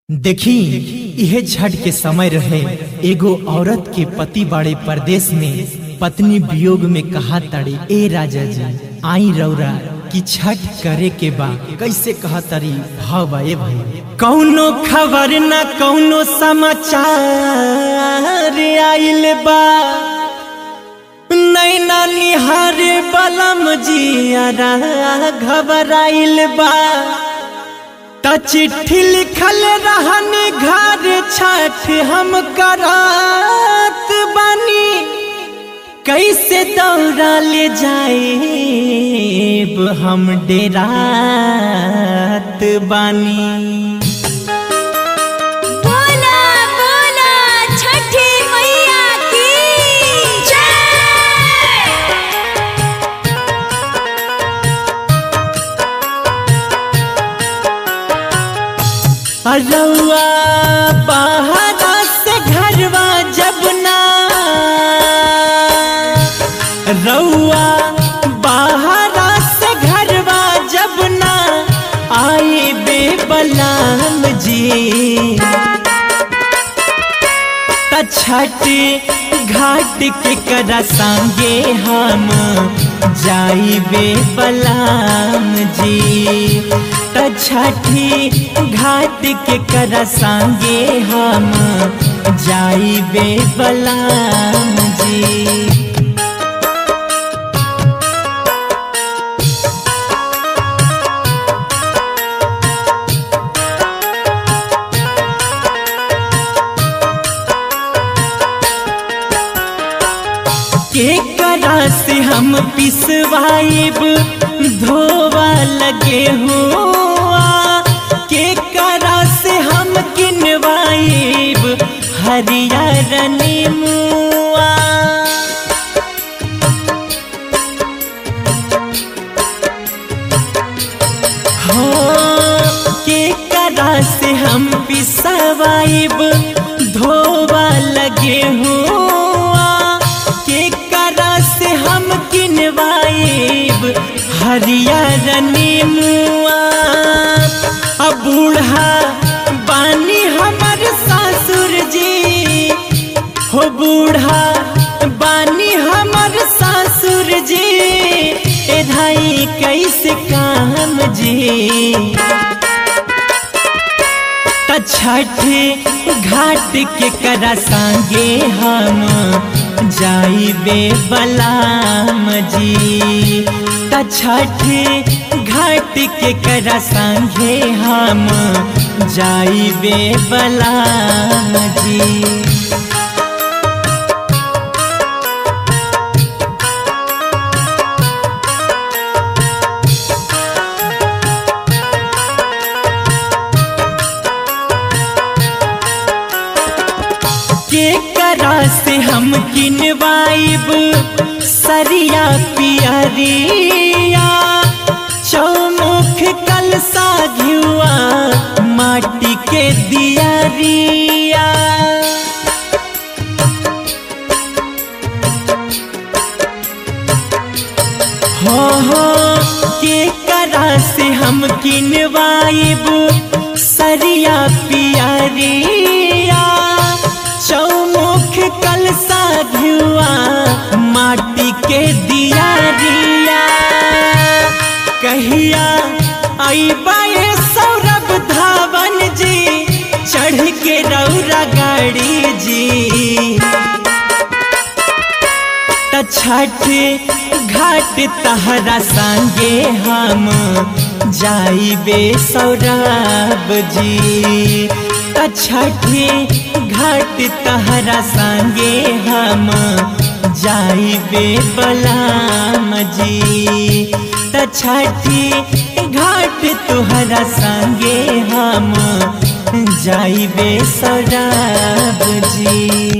देखी यह छठ के समय रहे एगो औरत के पति बड़े परदेश में पत्नी वियोग में कहा तड़ी ए राजा जी आई रौरा कि छठ करे के बा कैसे कहा तरी भाव ए भाई कौनो खबर न कौनो समाचार आइल बा नैना निहारे बलम जियारा घबराइल बा त चिट्ठी लिखल रहनी घर छठ हम करात बानी कैसे दौड़ा ले जाए हम डेरात बानी बोला बोला छठी मैया की जय रउआ बाहरा से घरवा जब ना रउआ बाहरा से घरवा जब ना आए बेबलाम जी त छठ घाट के करा संगे हम जाइबे बलाम जी त छठी घाट के करा संगे हम जाइबे बलाम जी के करा से हम पिसवाइब धोवा लगे हुआ के करा से हम किनवाइब हरियर नीमुआ हो के करा से हम पिसवाइब धोवा लगे हुआ के करा से हम किनवाइब हरियर नीमुआ अब बूढ़ा बानी हमर सासुर जी हो बूढ़ा बानी हमर सासुर जी ए धाई कैसे काम जी त छठ घाट के करा संगे हम जाइबे बलाम जी त छठ घाट के करा संगे हम जाइबे बलाम जी के करा से हम किनवाइब सरिया पियरिया चौमुख कलसा घियुआ माटी के दियरिया हो हो के करा से हम किनवाइब सरिया पियरिया चौमुख कलसा धुआ माटी के दिया रिया कहिया अबा सौरभ धावन जी चढ़ के रौरा गाड़ी जी त छठ घाट तहरा संगे हम जाइबे सौरभ जी त छठी घाट तहरा संगे हम जाइबे बलाम जी त छठी घाट तुहरा संगे हम जाइबे सौरभ जी